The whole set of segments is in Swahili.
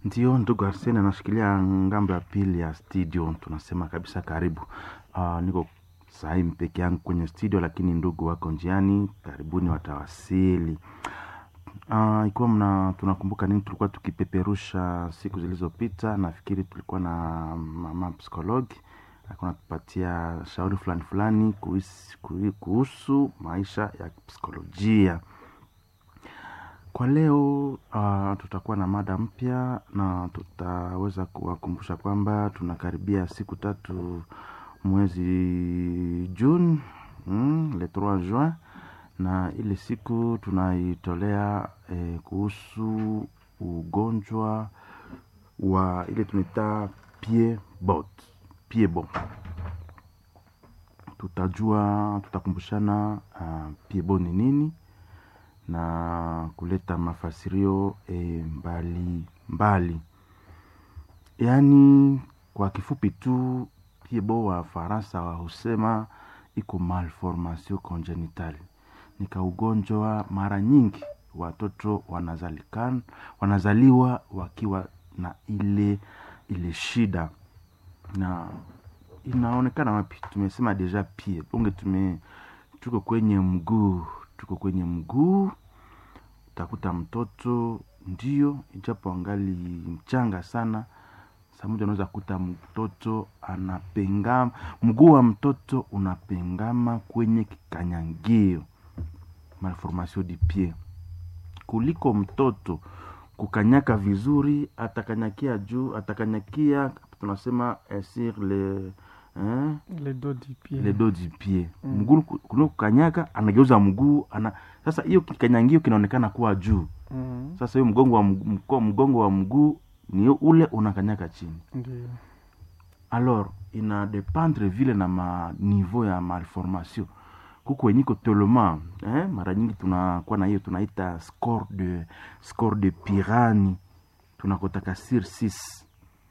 Ndio ndugu Arsene anashikilia ngambo ya pili ya studio, tunasema kabisa karibu. Uh, niko sahii peke yangu kwenye studio, lakini ndugu wako njiani, karibuni watawasili. Uh, ikiwa mna tunakumbuka nini tulikuwa tukipeperusha siku zilizopita, nafikiri tulikuwa na mama psikologi alikuwa anatupatia shauri fulani fulani kuhusu, kuhusu maisha ya psikolojia. Kwa leo uh, tutakuwa na mada mpya na tutaweza kuwakumbusha kwamba tunakaribia siku tatu mwezi Juni mm, le 3 juin, na ile siku tunaitolea eh, kuhusu ugonjwa wa ile tunaita piebot piebo. Tutajua, tutakumbushana uh, piebo ni nini na kuleta mafasirio e, mbali mbali. Yaani kwa kifupi tu piebo wa Faransa wa husema iko malformation congenital, ni kaugonjwa mara nyingi watoto wanazalikan, wanazaliwa wakiwa na ile ile shida na inaonekana wapi? Tumesema deja pie bonge, tume tuko kwenye mguu, tuko kwenye mguu. Utakuta mtoto ndio, ijapo angali mchanga sana, saa moja unaweza kuta mtoto anapengama, mguu wa mtoto unapengama kwenye kikanyangio, malformation du pied, kuliko mtoto kukanyaka vizuri, atakanyakia juu, atakanyakia tunasema eh, sur le eh, le dos du pied. le dos du pied mm. mguu kuno kukanyaka anageuza mguu ana sasa, hiyo kikanyangio kinaonekana kuwa juu Mm, sasa, hiyo mgongo wa mguu, mgongo wa mguu ni ule unakanyaka chini. Ndio. Alors ina dependre vile na ma niveau ya malformation kuko wenyiko tolema eh, mara nyingi tunakuwa na hiyo tunaita score de score de Pirani tunakotaka sur 6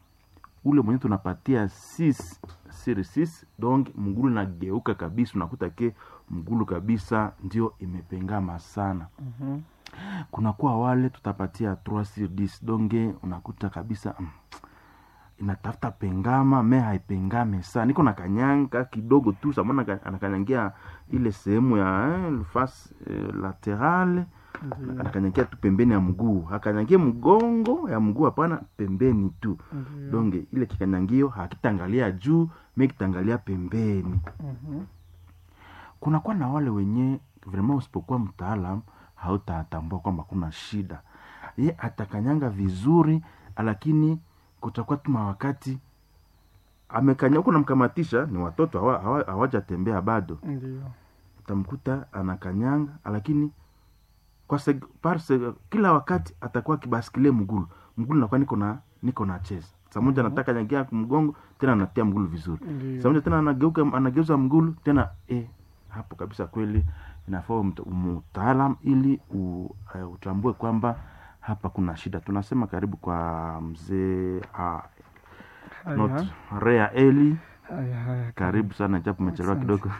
ule mwenye tunapatia 6 sur 6 donc mgulu nageuka kabisa, unakuta ke mgulu kabisa ndio imepengama sana. Mhm. Kunakuwa wale tutapatia 3 sur 10 donge unakuta kabisa mm, inatafuta pengama me haipengame sana, niko na kanyanga kidogo tu samona anakanyangia ile sehemu ya eh, face eh, laterale Ndio. anakanyangia tu pembeni ya mguu, hakanyangie mgongo ya mguu, hapana, pembeni tu Ndio. donge ile kikanyangio hakitangalia juu me kitangalia pembeni. Mhm. Kunakuwa na wale wenye vraiment, usipokuwa mtaalam hautatambua kwamba kuna shida. Ye atakanyanga vizuri, lakini kutakuwa tu mawakati amekanya huko, namkamatisha ni watoto hawa- hawa- hawajatembea bado, Ndio. utamkuta anakanyanga, lakini kwa seg, par seg, kila wakati atakuwa kibasikile mgulu mgulu, nakuwa niko na niko na cheza saa moja Mhm. nataka nyangia mgongo tena anatia mgulu vizuri Ndio. saa moja tena anageuka anageuza mgulu tena eh, hapo kabisa kweli inafaa uwe mta- mtaalam ili u, uh, utambue kwamba hapa kuna shida. Tunasema karibu kwa mzee uh, not Haya. Rea Eli, Haya, haya. karibu sana japo umechelewa Asante. kidogo.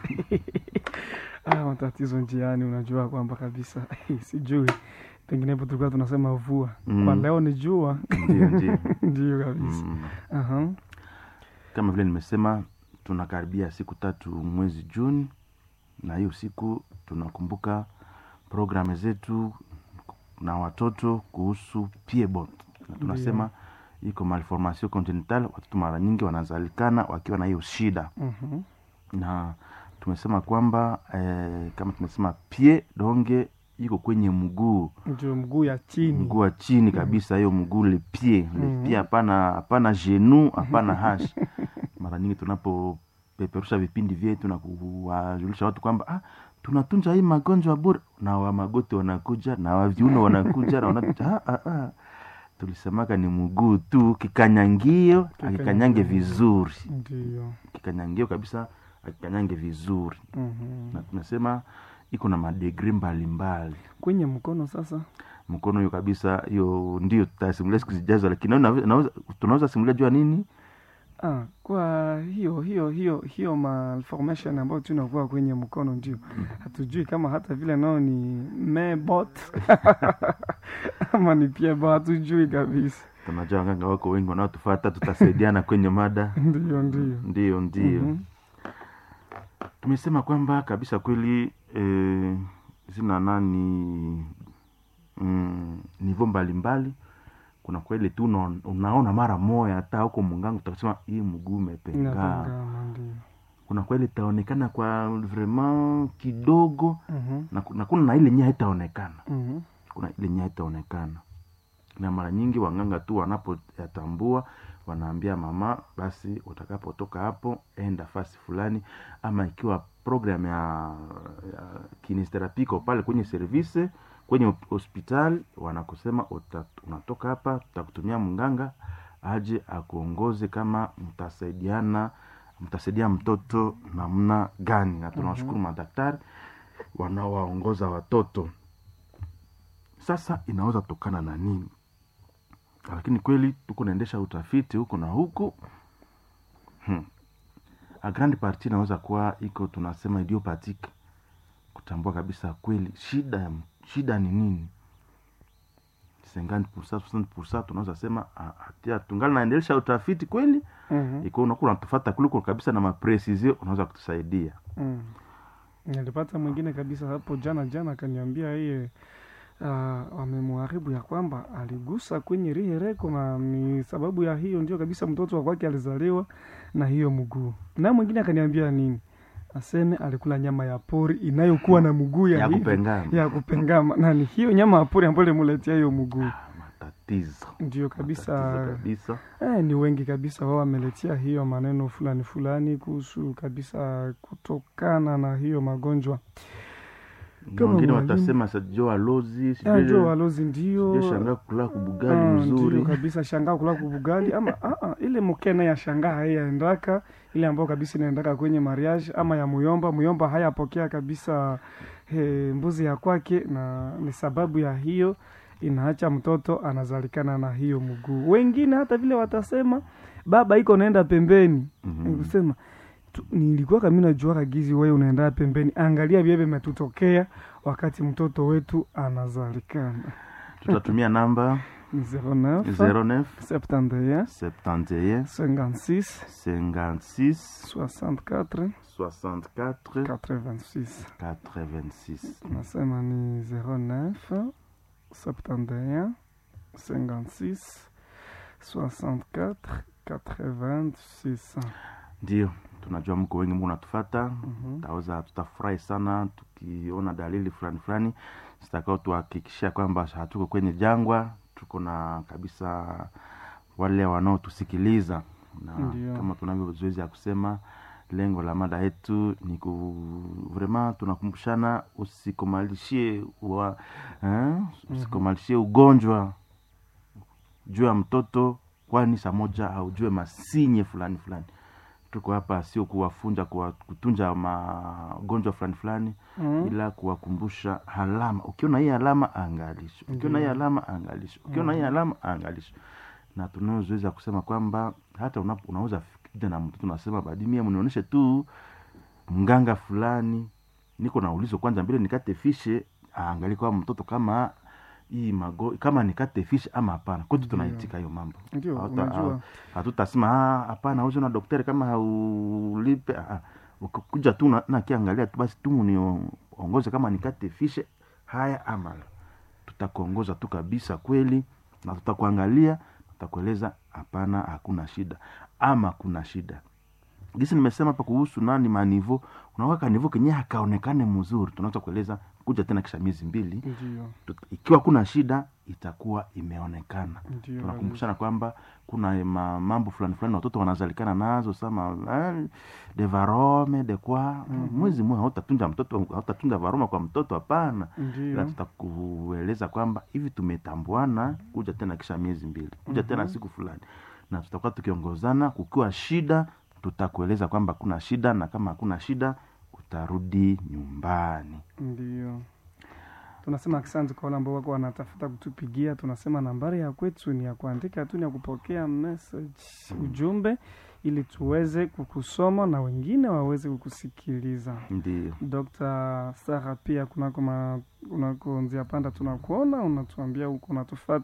Ah, matatizo njiani, unajua kwamba kabisa sijui, penginepo tulikuwa tunasema vua Mm. kwa leo ni jua. Ndio, ndio. Ndio kabisa. Mm. Aha. Kama vile nimesema, tunakaribia siku tatu mwezi Juni, na hiyo siku tunakumbuka programu zetu na watoto kuhusu piebot, na tunasema iko malformation congenital. Watoto mara nyingi wanazalikana wakiwa na hiyo shida, Mhm. na tumesema kwamba eh, kama tumesema pie donge iko kwenye mguu Ndio mguu ya chini. mguu wa chini kabisa, hiyo mguu le pied le Mhm. pied, hapana hapana genu, hapana hash. Mara nyingi tunapopeperusha vipindi vyetu na kuwajulisha watu kwamba ah, tunatunza hii magonjwa bure, na wa magoti wanakuja na wa viuno wanakuja na wana ah, ah, ah. Tulisemaka ni mguu tu, kikanyangio akikanyange vizuri, Ndio. kikanyangio kabisa akikanyange vizuri, Mhm. na tunasema iko na madegri mbalimbali Kwenye mkono sasa. mkono hiyo kabisa, hiyo ndio tutasimulia siku zijazo, lakini naweza- naweza- tunaweza simulia jua nini Ah, kwa hiyo hiyo hiyo hiyo malformation ambayo tunakuwa kwenye mkono ndio hatujui kama hata vile nao ni mebot ama ni piebo, hatujui kabisa. tunajua waganga wako wengi wanaotufata tutasaidiana kwenye mada ndio ndio ndio ndio Mhm. tumesema kwamba kabisa kweli eh, zina nani mm, nivo mbalimbali kuna kweli tu unaon- unaona mara moya hata huko mungangu utasema hii mguu umepengaa inapingana ndio kuna kweli itaonekana kwa vraiment kidogo Mhm. na, ku- na kuna na ile nya itaonekana Mhm. kuna ile nya itaonekana na mara nyingi wanganga tu wanapoyatambua wanaambia mama basi utakapotoka hapo enda fasi fulani ama ikiwa program ya, ya kinesterapi iko pale kwenye service kwenye hospitali wanakusema uta, unatoka hapa tutakutumia mganga aje akuongoze kama mtasaidiana mtasaidia mtoto namna gani na tunawashukuru madaktari wanaowaongoza watoto sasa inaweza tokana na nini lakini kweli tuko naendesha utafiti huko na huku hmm. a grand parti inaweza kuwa iko tunasema idiopathic kutambua kabisa kweli shida ya- shida ni nini 50% 60% tunaweza sema ah, hatia tungali naendelesha utafiti kweli Mhm. iko unakuwa unatufata kuliko kabisa na mapresisio unaweza kutusaidia Mm. nilipata mwingine kabisa hapo jana jana akaniambia yeye uh, wamemwharibu ya kwamba aligusa kwenye rihereko na ni sababu ya hiyo ndio kabisa mtoto wa kwake alizaliwa na hiyo mguu na mwingine akaniambia nini aseme alikula nyama ya pori inayokuwa na mguu ya, ya hivi- kupengana ya kupengama na ni hiyo nyama ya pori ambayo limuletea hiyo mguu Ah, matatizo ndio Matatizo kabisa kabisa Eh, ni wengi kabisa wao wameletea hiyo maneno fulani fulani kuhusu kabisa kutokana na hiyo magonjwa Na Kama wengine mwalimu. watasema sajo alozi Ah, jo walozi ndio shangaa kula kubugali Ah, mzuri ndio kabisa shangaa kula kubugali ama ah, ah, ile mkene ya shangaa haiyaendaka ile ambayo kabisa inaendaka kwenye mariage ama ya muyomba muyomba hayapokea kabisa he, mbuzi ya kwake na ni sababu ya hiyo inaacha mtoto anazalikana na hiyo mguu wengine hata vile watasema baba iko naenda pembeni Mhm. nikusema tu- nilikuwa kami najuaka gizi wewe unaenda pembeni angalia vyeve metutokea wakati mtoto wetu anazalikana tutatumia namba 09 09 71 71 56 56 64 64 86 86 nasema ni 09 71 56 64 86 ndio tunajua mko wengi mko natufata Mhm. taweza tutafurahi sana tukiona dalili fulani fulani zitakao tuhakikishia kwamba hatuko kwenye jangwa tuko na kabisa wale wanaotusikiliza na Ndio. kama tunavyo zoezi ya kusema lengo la mada yetu ni ku vrema tunakumbushana usikomalishie wa, eh, usikomalishie ugonjwa juu ya mtoto kwani saa moja aujue masinye fulani fulani tuko hapa sio kuwafunja kuwa, kutunja magonjwa fulani fulani Mhm. ila kuwakumbusha alama ukiona hii alama angalisho ukiona hii Ndiyo. alama angalisho ukiona hii Mhm. alama angalisho na tunaozoeza kusema kwamba hata una, unaweza kuja na mtoto unasema badimia mnionyeshe tu mganga fulani niko na ulizo kwanza mbele nikate fishe aangalie kwa mtoto kama hii mago kama nikate fishe ama hapana kwetu Ndiyo. tunaitika hiyo mambo ndio Hata- unajua hatutasema "Ah, hapana uzo na daktari kama haulipe Ah, ah. ukikuja tu na- nakiangalia tu basi tu niongoze kama nikate fishe haya ama la. tutakuongoza tu kabisa kweli na tutakuangalia tutakueleza hapana hakuna shida ama kuna shida gisi nimesema hapa kuhusu nani manivo unaweka nivo kenye hakaonekane mzuri tunaweza kueleza kuja tena kisha miezi mbili ndio Tut- ikiwa kuna shida itakuwa imeonekana ndio tunakumbushana kwamba kuna ma, mambo fulani fulani watoto wanazalikana nazo sama eh, de varome de kwa Mhm. mwezi mmoja hautatunja mtoto hautatunja varoma kwa mtoto hapana ila ndio tutakueleza kwamba hivi tumetambuana kuja tena kisha miezi mbili kuja tena Mhm. siku fulani na tutakuwa tukiongozana kukiwa shida tutakueleza kwamba kuna shida na kama hakuna shida utarudi nyumbani ndio tunasema asante kwa wale ambao wako wanatafuta kutupigia tunasema nambari ya kwetu ni ya kuandika tu ni ya kupokea message ujumbe ili tuweze kukusoma na wengine waweze kukusikiliza ndio Dr. Sara pia kunako ma, kunako njia panda tunakuona, unatuambia huko unatufata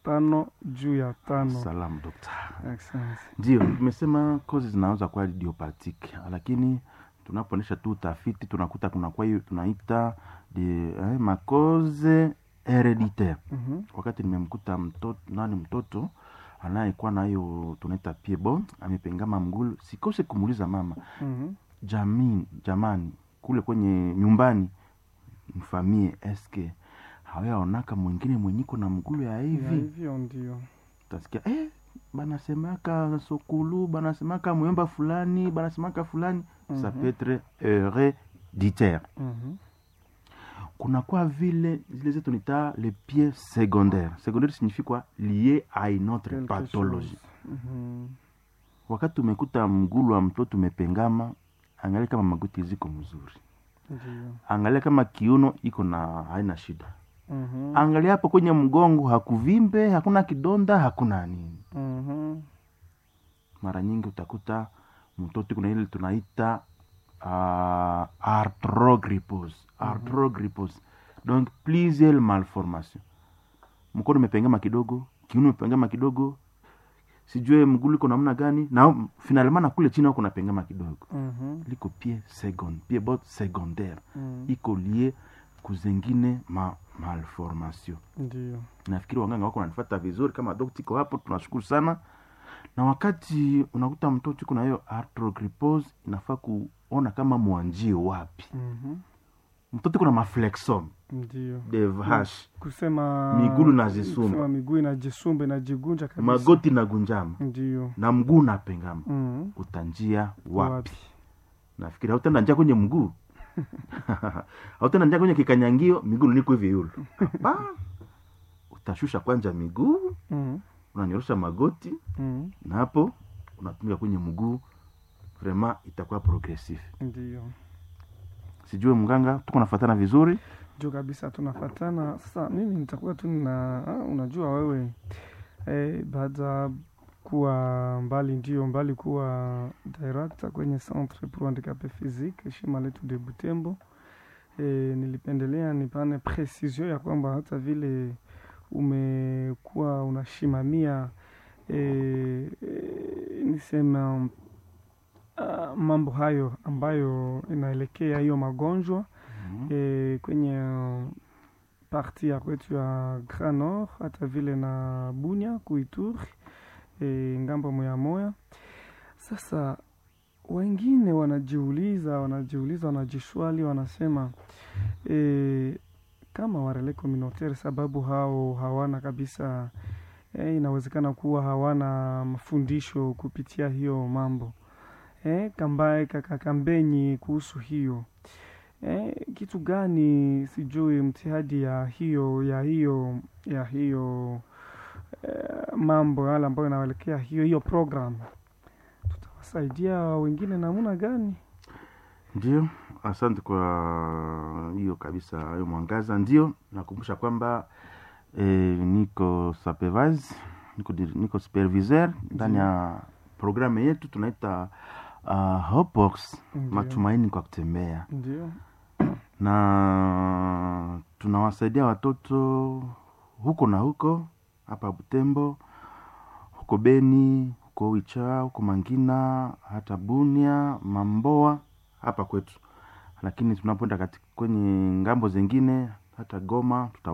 tano juu ya tano salamu dokta Asante. ndio tumesema kozi zinaweza kuwa idiopathic lakini tunapoonyesha tu utafiti tunakuta kunakuwa hiyo tunaita de, eh, makoze hereditaire Mhm. wakati nimemkuta mtoto nani mtoto anayekuwa na hiyo tunaita piebo amepengama mgulu sikose kumuuliza mama Mhm. jamii jamani kule kwenye nyumbani mfamie eske hawayaonaka mwingine mwenyiko na mgulu ya Ya hivi hivyo ndio utasikia eh, banasemaka sokulu banasemaka mwemba fulani banasemaka fulani mm Mhm. ça peut être hereditaire Mhm. kunakuwa vile zile zetu nita le pied secondaire secondaire signifie quoi lié à une autre Quelque pathologie chose. Mhm. wakati umekuta mgulu wa mtoto umepengama angalia kama magoti ziko mzuri Ndio. angalia kama kiuno iko na haina shida Mhm. angalia hapo kwenye mgongo hakuvimbe hakuna kidonda hakuna nini Mhm. mara nyingi utakuta mtoto kuna ile tunaita uh, arthrogrypose arthrogrypose donc plusieurs malformation mkono umepengama kidogo kiuno umepengama kidogo sijue mgulu iko namna gani na finalement na kule chini kuna pengama kidogo Mhm. liko pie second pie bot secondaire Mhm. iko lie kuzengine ma malformation Ndio. nafikiri wanganga wako nanifata vizuri kama dokta iko hapo tunashukuru sana na wakati unakuta mtoto iko na hiyo arthrogrypose inafaa kuona kama mwanjie wapi Mhm. mtoto iko na maflexom Ndio. de vache Kusema Migulu inajisumba. kusema miguu inajisumba inajigunja kabisa. magoti na gunjama Ndio. na mguu napengama Mhm. utanjia wapi nafikiri hautenda njia kwenye mguu hautenda njia kwenye kikanyangio miguu niko hivi yulu Hapana. utashusha kwanja miguu Mhm. unanyorosha magoti Mhm. na hapo unatumika kwenye mguu vraiment itakuwa progressif Ndio. sijue mganga tuko nafatana vizuri juu kabisa tunafatana sasa mimi nitakuwa tu na ah, unajua wewe eh, baada kuwa mbali ndio mbali kuwa director kwenye centre pour handicapé physique shima letu de butembo eh, nilipendelea nipane precision ya kwamba hata vile umekuwa unashimamia eh, eh, nisema ah, mambo hayo ambayo inaelekea hiyo magonjwa e, kwenye uh, parti ya kwetu ya Grand Nord hata vile na Bunia Kuituri e, ngambo moya moya. Sasa wengine wanajiuliza wanajiuliza wanajishwali wanasema e, kama warele communautaire sababu hao hawana kabisa e, inawezekana kuwa hawana mafundisho kupitia hiyo mambo e, kambaye kakakambenyi kuhusu hiyo Eh, kitu gani sijui mtihadi ya hiyo ya hiyo ya hiyo eh, mambo yale ambayo inaelekea hiyo hiyo program tutawasaidia wengine namna gani? ndio asante kwa hiyo kabisa hiyo mwangaza ndio nakumbusha kwamba eh, niko supervise niko, dir- niko superviseur ndani ya programu yetu tunaita uh, Hopebox, Ndio. matumaini kwa kutembea Ndio. na tunawasaidia watoto huko na huko hapa Butembo, huko Beni, huko Wicha, huko Mangina, hata Bunia, Mamboa hapa kwetu, lakini tunapoenda kati- kwenye ngambo zingine hata Goma tuta